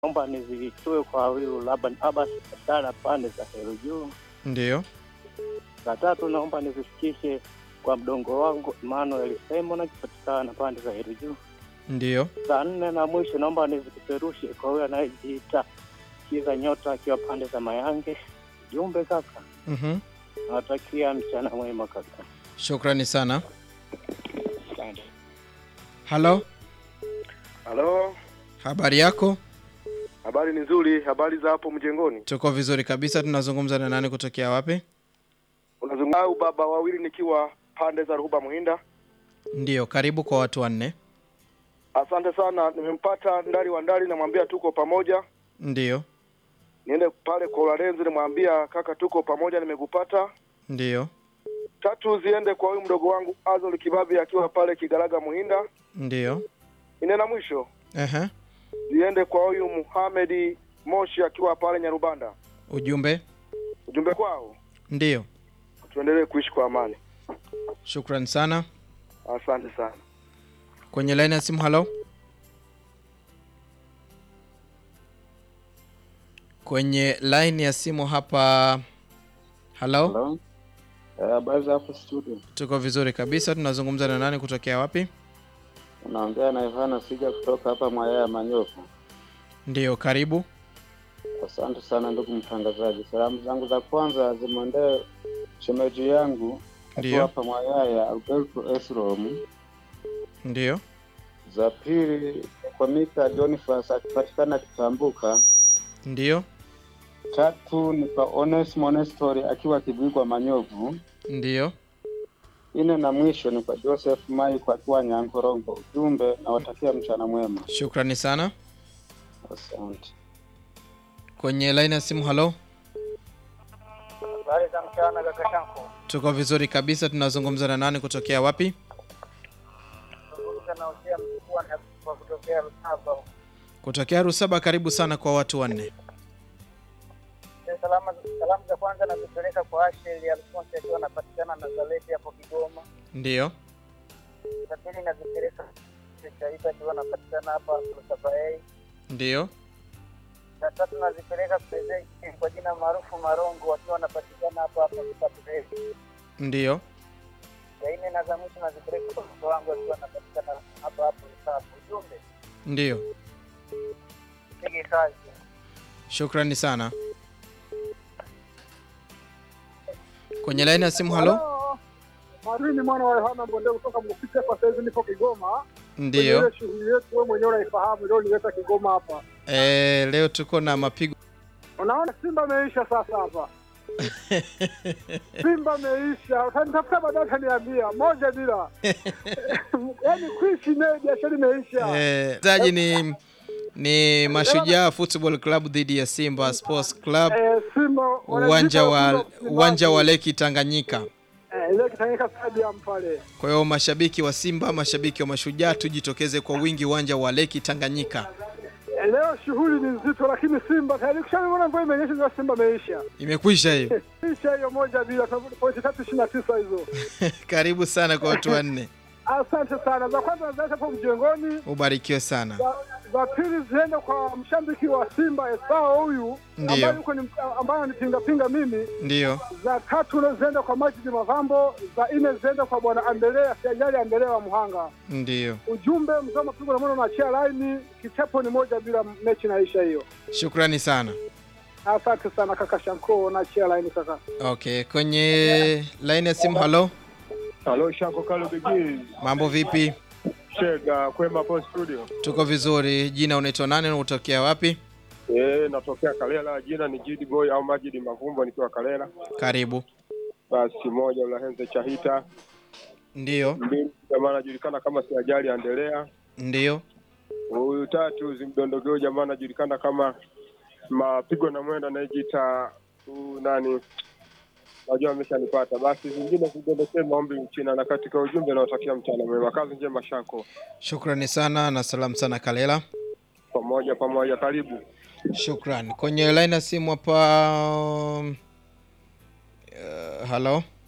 naomba nizitoe kwa huyu Laban Abbas Sara pande za Heru Juu. Ndiyo. La tatu naomba nizifikishe kwa mdongo wangu Emmanuel Simon akipatikana pande za Heru Juu. Ndiyo. Saa nne na mwisho naomba nizipeperushe kwa huyo anayejiita Kiza Nyota akiwa pande za Mayange. Jumbe kaka, Mhm. nawatakia mchana mwema kaka. Shukrani sana. Asante. Halo, Halo, habari yako? habari ni nzuri. Habari za hapo mjengoni? Tuko vizuri kabisa. Tunazungumza na nani kutokea wapi? Unazungumza au baba wawili nikiwa pande za Ruhuba Muhinda. Ndiyo, karibu kwa watu wanne. Asante sana, nimempata ndari wa ndari, namwambia tuko pamoja. Ndiyo, Niende pale kwa Ularenzi, nimwambia kaka, tuko pamoja, nimekupata. ndiyo, Tatu ziende kwa huyu mdogo wangu Azol Kibabi akiwa pale Kigaraga Muhinda. ndiyo. Ine na mwisho Ehe. ziende kwa huyu Muhamedi Moshi akiwa pale Nyarubanda. Ujumbe? Ujumbe kwao, Ndiyo. tuendelee kuishi kwa amani. Shukrani sana. Asante sana. Kwenye laini ya simu, halo. Kwenye laini ya simu hapa, halo. Hello. Eh, Habari za hapo studio. Tuko vizuri kabisa. Tunazungumza na nani kutokea wapi? Unaongea na Yohana Siga kutoka hapa Mwayaya Manyofu. Ndiyo, karibu. Asante sana ndugu mtangazaji. Salamu zangu za kwanza zimwendee shemeji yangu akiwa Ndiyo, hapa Mwayaya Alberto Esrom. ndiyo, Za pili ni kwa Mika Boniface akipatikana Kitambuka. ndiyo, Tatu ni kwa Onesimo Nestori akiwa Kibigwa Manyovu. ndiyo. Ine na mwisho ni kwa Joseph Mai kwa akiwa Nyankorongo. Ujumbe nawatakia mchana mwema. Shukrani sana. Asante. Kwenye laini ya simu, halo. Habari za mchana kaka Shanko. Tuko vizuri kabisa. Tunazungumza na nani kutokea wapi? Nazungumza na Hosea Mkubwa na kwa kutokea Rutaba. Kutokea Rusaba. Karibu sana kwa watu wanne. Salama, salamu za kwanza nazipeleka kwa Asheli Alfonsi akiwa anapatikana Nazareti hapo Kigoma. Ndiyo, Za pili nazipeleka Chaita akiwa anapatikana hapa Rutaba A. ndiyo, Za tatu nazipeleka Prezeki kwa jina maarufu Marongo akiwa anapatikana hapa hapa Rutaba A. ndiyo. Ya nne na za mwisho nazipeleka kwa mtoto wangu akiwa anapatikana hapa hapo Rutaba. Ujumbe Ndiyo, pige kazi. shukrani sana. Kwenye laini ya simu, halo. Marini mwana wa Yohana Mbonde kutoka Mufiti hapa sasa hivi niko Kigoma. Kwenye Ndiyo. ile shughuli yetu wewe mwenyewe unaifahamu leo nileta Kigoma hapa. E, leo tuko na mapigo Unaona Simba ameisha sasa hapa. Simba ameisha. Utanitafuta baadaye utaniambia moja bila. Yaani kuishi naye biashara imeisha. Eh, zaji ni ni Mashujaa Football Club dhidi ya Simba Sports Club Eh, Simba uwanja wa wanajipa uwanja wa Leki Tanganyika. eh, ile Kitanganyika Stadium pale. Kwa hiyo mashabiki wa Simba, mashabiki wa Mashujaa, tujitokeze kwa wingi uwanja wa Leki Tanganyika. Eh, leo shughuli ni nzito lakini Simba tayari kushaona mvua imenyesha ndio Simba ameisha. Imekwisha hiyo. Isha hiyo moja bila pointi tatu ishirini na tisa hizo. Karibu sana kwa watu wanne, Asante sana. Za kwanza naziacha hapo mjengoni, ubarikiwe sana. za, za pili ziende kwa mshabiki wa Simba Esao huyu Ndiyo. ambaye yuko ni ambaye anipinga pinga mimi. Ndiyo, Za tatu na ziende kwa Majidi Mavambo, za nne ziende kwa bwana Andelea Siajali Andelea wa Muhanga. ndiyo. Ujumbe mzee wa mapigo na mwana unaachia laini, kichapo ni moja bila mechi naisha hiyo. Shukrani sana. Asante sana kaka Shanko, naachia laini kaka. Okay, kwenye laini ya simu, halo, Halo, Shanko Kalo Bigi. mambo vipi? Shega kwema hapo studio. Tuko vizuri. Jina unaitwa nani na unatokea wapi? Eh, natokea Kalela, jina ni Jidi Boy au Majidi Mavumbo nikiwa Kalela. Karibu. Basi moja Ulahenze Chahita, Ndiyo, mbili jamaa anajulikana kama Siajali Andelea. ndiyo, Huyu tatu zimdondogeo jamaa anajulikana kama mapigo na mwendo anayejiita huyu nani, najua ameshanipata. Basi zingine zidondokee maombi mchina, na katika ujumbe naotakia mchana mwema, kazi njema Shanko, shukrani sana na salamu sana Kalela. pamoja pamoja, karibu. Shukran. Kwenye line ya simu hapa, um, uh, halo,